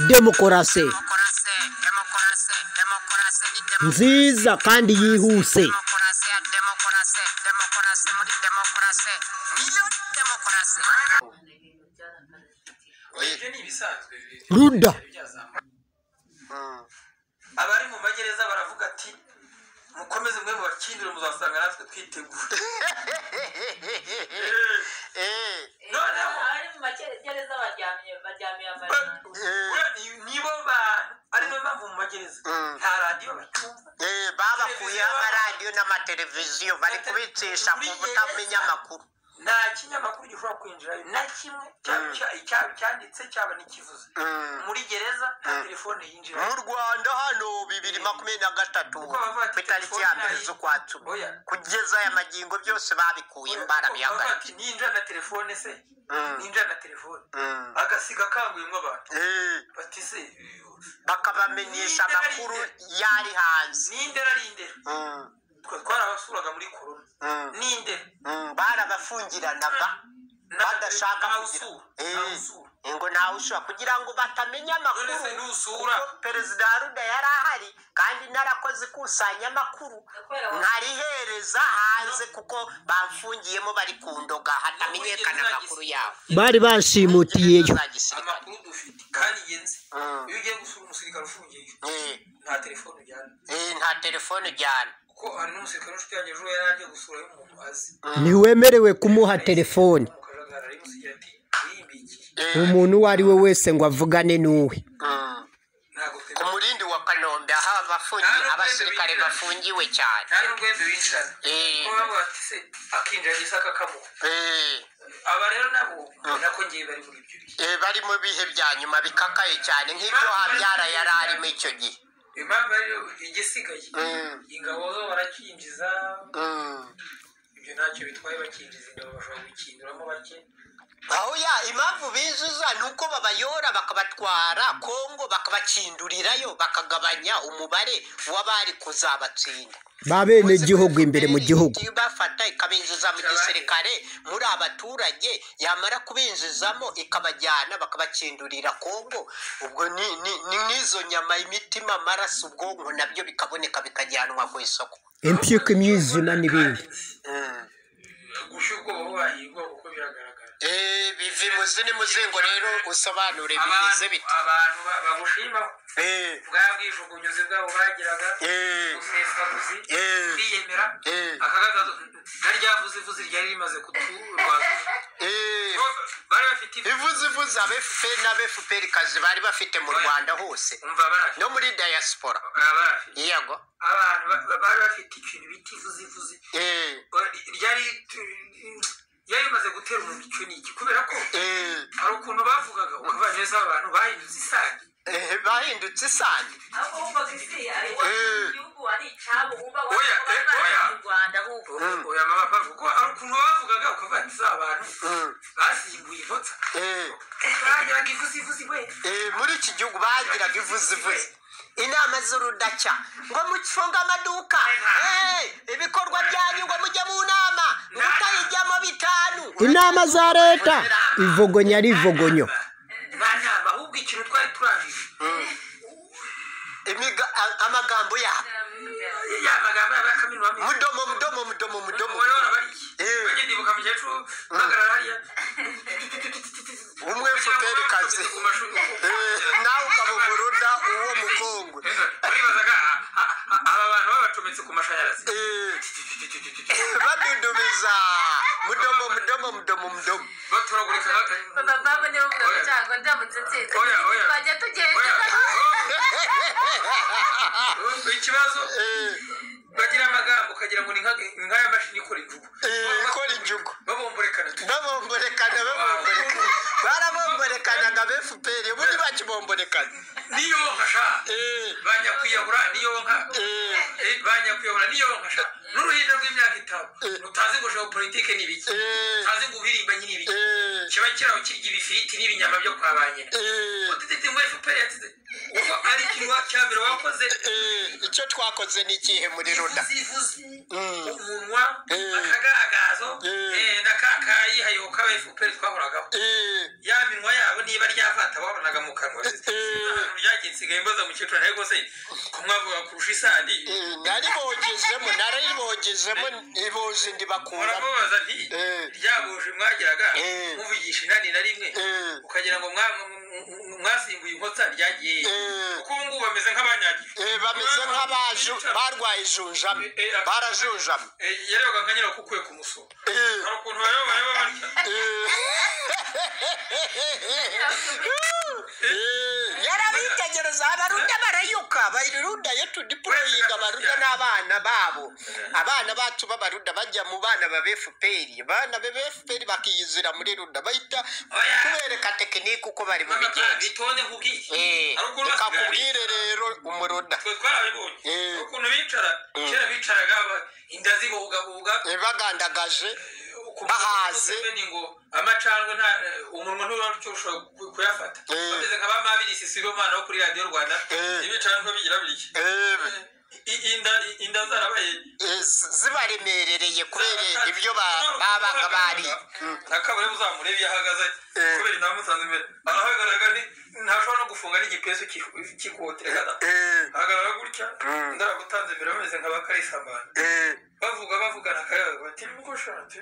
demokarasi nziza kandi yihuse ibyo ni ibisanzwe ruda abari mu magereza baravuga ati mukomeze mwe mubakindure muzasanga natwe twiteguye noneho abari mu magereza baryamye baryamiye abantu uriya ni- nibo bantu ari niyo mpamvu mu magereza nta radiyo batumva babakuyeho amaradiyo n'amateleviziyo bari kubicisha ku butamenya amakuru nta kinyamakuru gishobora kwinjirayo na kimwe cyaba icya- icyaba icyanditse cyaba n'ikivuze muri gereza nta telefone yinjira mu rwanda hano bibiri makumyabiri na gatatu ku itariki ya mbere z'ukwa cumi kugeza aya magingo byose babikuye imbara bihagaritse ninjira na telefone se Mm. ninjira na telefone Mm. agasiga akanguyemo abantu Eh, bati se bakabamenyesha amakuru yari hanze n'indera ari indera Mm, twe twarabasuraga muri korona mm, n'indera mm, barabafungiranaga badashaka kugira awusura Eh, ngo ntawe ushobora kugira ngo batamenya none se amakuru nusura Kuko perezida wa ruda yari ahari kandi narakoze ikusanya amakuru kubera ko nkarihereza hanze kuko bamfungiyemo bari ku ndoga hatamenyekana amakuru yabo bari bashimutiyeyo Za gisirikare. amakuru dufite kandi ngenzi Mm. iyo ugiye gusura umusirikare ufungiye Eh, nta telefone ujyana eh, nta telefone ujyana kuko hari n'umusirikare inshuti yanjye ejo yari agiye gusura y'umuntu azi ntiwemerewe kumuha telefoni mu kajagari arimusigira ati wiyimbikiye Eh, umuntu uwo ari we wese ngo avugane n'uwe mm. ntabwo ku telefone murindi wa kanombe aho abafungi- abasirikare bafungiwe cyane nta n'urwembe binjirana Eh, kuko bamwe bati se akinjira gisaka kamuha eh, aba rero nabo nako ngiye bari muri ibyo bihe eh, bari mu bihe bya nyuma bikakaye cyane nk'ibyo habyara yari arimo icyo gihe impamvu ariyo igisigaye Mm. ingabo zo barakinjiza Mm. ibyo ntacyo bitwaye bakinjiza ingabo bashobora gukinduramo bake aho ya impamvu bizuza ni uko babayora bakabatwara kongo bakabakindurirayo bakagabanya umubare w'abari kuzabatsinda ba bene gihugu imbere mu gihugu Iyo ibafata ikabinjiza mu gisirikare muri abaturage yamara kubinjizamo ikabajyana bakabakindurira kongo ubwo ni ni- ni nk'izo nyama imitima amaraso ubwonko nabyo bikaboneka bikajyanwa ku isoko impyiko imyizuna n'ibindi gushyira ubwoba wahirwa kuko biragaragara Eh, biva imuzi n'imuzingo rero usobanure bimeze abantu bite abantu ba- bagushima Eh, bwa bwijugunyuzi bwabo bagiraga eh, ubusesaguzi eh. biyemera Eh. akagaga na rya vuzivuzi ryari rimaze kuturwaza Eh, bari bafite ivu ivuzivuzi aba fpr n'aba fpr kazi bari bafite mu rwanda hose umva barafite no muri diaspora baba barafite yego abantu ba- ba- bari bafite ikintu bita ivuzivuzi Eh, ryari ryari rimaze gutera umuntu icyo ni iki kubera ko eh, hari ukuntu bavugaga ukavanye neza abantu bahindutse isange eh, bahindutse isandi aho wumvaga isi ari igihugu ari icyabo wumva Oya, eh, wari oya. mu Rwanda ahubwo oya mama papa kuko hari ukuntu bavugaga ukavanye neza abantu Mm, basimbuye inkotsa eh, bagiraga ivuzivuzi we eh, muri iki gihugu bagiraga ivuzivuzi inama z'urudacya ngo mufunge amaduka Eh, ibikorwa byanyu ngo mujye mu nama mutayijyamo bitanu inama za leta ivogonya rivogonyo nta nama ahubwo ikintu twari turabizi Imiga- a- amagambo yabo ya magambo ya kaminuza mudomo mudomo mudomo mudomo umubare w'abariye Eh. bagenda ibuka mu gihe cy'uhagarara hariya umwe fpr kazi ku mashuri nawe ukaba umuruda uwo mukongwe baribazaga a- a- a- aba bantu babacometse ku mashanyarazi Eh, badudubiza mudomo mudomo mudomo mudomo batoragurika nka- baba nibo mvuga cyangwa ndamutse nsinze Oya, oya. twajya tugenda Oya, oh, ikibazo Eh, bagira amagambo ukagira ngo ni nka- ni nk'aya mashini ikora injugu eh, ikora injugu babomborekana tu babomborekana babomborekana barabomborekanaga be fpr ubundi bakibomborekana niyo nkasha Eh, banyakwiyahura niyo nka eh, banyakwiyobora niyo nkasha n'uruhinja rw'imyaka itanu utazi ngo politike ni ibiki Eh. utazi ngo ubirimbanyi ni ibiki eh, kiba kiraho kirya ibifiriti n'ibinyama byo kwa ba nyina eh, udutete ngo fpr yateze kuko ari ikintu wa- cya mbere wakoze eh, icyo twakoze ni ikihe muri ruda ivuzivuzi Mm. umunwa Eh. akagagazo Eh. eh, na ka kayihayeho ka fpr twahoragaho Eh, ya minwa yabo niba ryavata babonaga mu kanwa eh, nsigaye mbaza mukecuru nawe rwose kumwavuga kurusha isari naribogezemo naribogezemo ibozi ndibakuramo muramubaza nti Eh. rya buji mwagiraga Eh. muvugisha inani na rimwe Eh. ukagira ngo mwa- mwa- mwa- mwasimbuye inkota ryagiye he? Eh. kuko ubu ngubu bameze nk'abanyagifu Eh, bameze nk'abaje barwaye ijunjama barajunjama Eh, yarebaga nka nyina kukuye ku musoro Eh. hari ukuntu bareba bareba batya yarabitegereza abaruda barayuka abaruda iyo tudiporoyinga abaruda n'abana babo abana bacu b'abaruda bajya mu bana ba befuperi abana ba befuperi bakiyizira muri ruda bahita kubereka tekinike uko bari mu amafaranga bigenzi itonde nkubwiye Eh, hari ukuntu reka basigariye kubwire rero umuruda twe twarabibonye Eh. hari ukuntu bicara kera bicaraga ba- inda zibogaboga bagandagaje ukuntu bahaze. ukuntu ni ngo amacandwe nta umunwa ntuba icyo ushobora ku- kuyafata Eh. bameze nka ba mabirisi sibo mana wo kuri radiyo rwanda Eh. ibicandwe bigira biriya Eh, I- inda inda zarabaye eh, zibaremerereye kubera ibyo ba- babaga bariye akabure uzamurebe iyo ahagaze Eh. kubera inama musanze imbere arahagarara ni ntashobora no gufunga n'igipesu cy'i- cy'ikote reka Eh, ahagarara gutya Mm. ndaragutanze imbere bameze nk'abakarisambana eh, bavuga bavugana akayaga bati nubwo shanti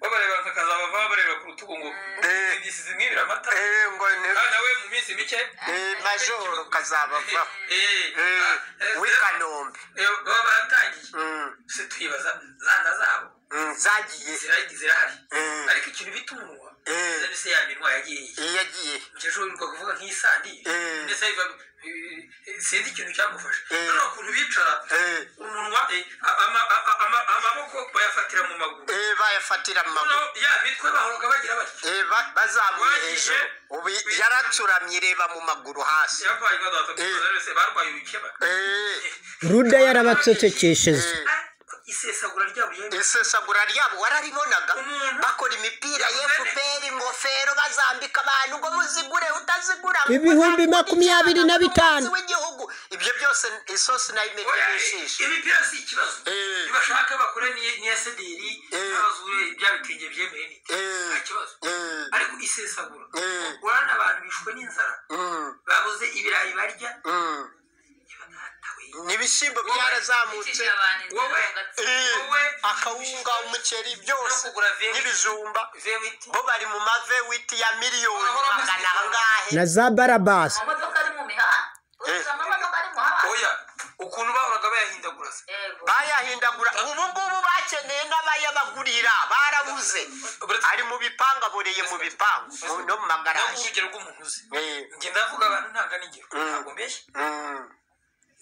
babareba nkakazaba babareba ku rutugu ngo Eh. indisi zimwibira amata eh, ngo ni- Ah, nawe mu minsi mike Eh, majoro kazabavaho Eh, Eh, ah, eh, w'i kanombe eh, baba baratangiye Mm, se tuyibaza zana zabo mm, zagiye zira- zirahari Eh. ariko ikintu bita umunwa Eh. zane se ya minwa yagiye Eh, yagiye umukecuru wirirwa kuvuga nk'isandi Eh. ndetse biva eh, eh, sinzi ikintu cyamufasha Eh. noneho ukuntu bicara Eh, umunwa eh, a- ama- a- ama- amaboko bayafatira mu maguru eh, bayafatira mu maguru noneho ya mitwe bahoraga bagira batya Eh, ba- bazamuye Wagiye. hejuru Ubu yaracuramye ireba mu maguru hasi yabaye nk'adatatu barwaye ibikeba Eh, ruda yarabacecekesheje eh, Ah, isesagura ryabo ryari isesagura ryabo wararibonaga Umuntu. bakora imipira Yavuze neza. yefuperi ingofero bazambika abantu ngo muzigure utazigura ngo Ibihumbi uzagure makumyabiri icyana na bitanu. n'umuyobozi w'igihugu ibyo byose isosi nayo imeneye Oya, ijisho imipira si ikibazo Eh. ntibashaka bakore n'iya- n'iya sederi Eh. n'abazure ibya bitenge byemeye ni Eh. nta kibazo Eh, ariko isesagura Eh. urana abantu bishwe n'inzara mm, babuze ibirayi barya mm. Ibanatawe. n'ibishyimbo Wowe. byarazamutse wowe Eh, wowe akawunga umuceri byose No kugura veri. n'ibijumba vewiti bo bari mu mavewiti ya miliyoni Ahora magana basigaye. angahe na za barabasi amamodoka ari mu mihanda uzi amamodoka ari mu haba oya ukuntu bahoraga bayahindagura se yego bayahindagura ubu ngubu bakeneye n'abayabagurira barabuze ari mu bipangu aboreye mu bipangu mu- no mu naho magaraje urugero rw'umuntu uzi Eh, njye ndavuga abantu ntanga n'ingero Mm. ntabwo mbeshya mm,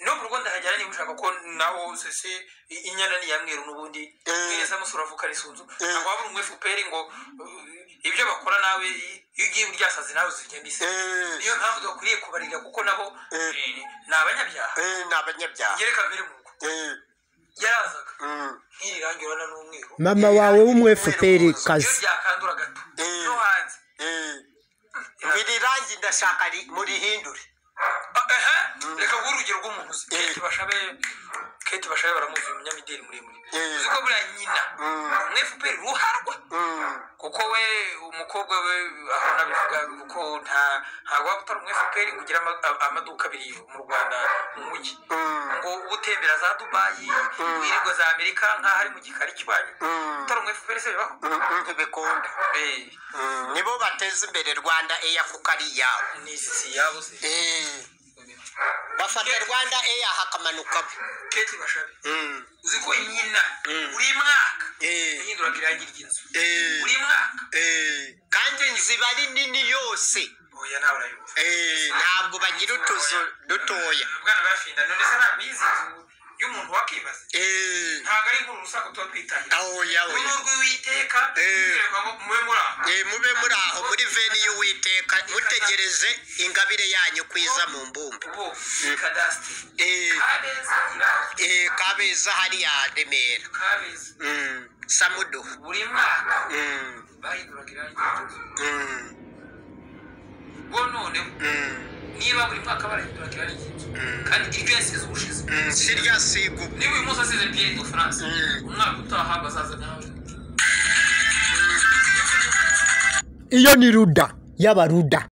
no mu rugo ndahajyana niba ushaka ko nawo sese i- inyana ni iya mweru n'ubundi Eh. mwese amusura avuka risunzu Eh. ntabwo wabura umu fpr ngo uh, ibyo bakora nawe i- iyo ugiye uryasazi nawe uzigenda isi eh, niyo mpamvu dukwiriye kubaririra kuko nabo Eh. eh, ni abanyabyaha eh, ni abanyabyaha ngereka mbere mu rugo Eh, yarazaga mm, nkirirangirana n'umweru mama wawe w'umwefuperi iyo kazi ryakandura gato Eh. no hanze eh. biri rangi ndashaka ri- murihindure Aha, reka guha urugero rw'umuntu uzi keti bashabe keti bashabe baramuzi umunyamideli muremure Eh. uzi ko buriya nyina Mm. umwe fpr ruharwa Mm, kuko we umukobwa we aho nabivuga kuko nta ntabwo waba utari umwe fpr ngo ugire ama- a- amaduka abiri mu rwanda mu mujyi mm, ngo uba utembera za dubayi wirirwa za amerika nk'aho ari mu gikari kibanyi mm, utari umwe fpr se bibaho mm, mm, ntibikunda Eh, Mm, nibo bateza imbere rwanda eya kuko ari iyabo ni sisi yabo se Eh, bafata rwanda eya hakamanukamo keti bashabe Mm, uzi ko nyina Mm. buri mwaka eh, yahinduraga irangi ry'inzu eh, buri mwaka eh. kandi ziba ari nini yose oya nawe urayumva Eh, ntabwo bagira utuzu dutoya bwana bafinda none se ntabwo yizi inzu y'umuntu wakibaza Eh, ntabwo ari inkuru rusaku tuba twitangira oya uru oya rw'uwiteka Eh. rwego mube muri aho Eh, mube muri aho muri veni y'uwiteka mutegereze ingabire yanyu kwiza mu mbumbe ubu Eh, kadasitiri kabeza iraho eh, kabeza hariya remera kabeza Mm, samuduha buri mwaka Mm, bahinduraga irangi ry'inzu mm, bo none mm, niba buri mwaka barahinduraga irangi ry'inzu Mm. kandi iryo yasize ubushize mm, si rya sigo niba uyu munsi asize piyeri do france Mm. umwaka utaha bazaza nawe iyo ni ruda y'abaruda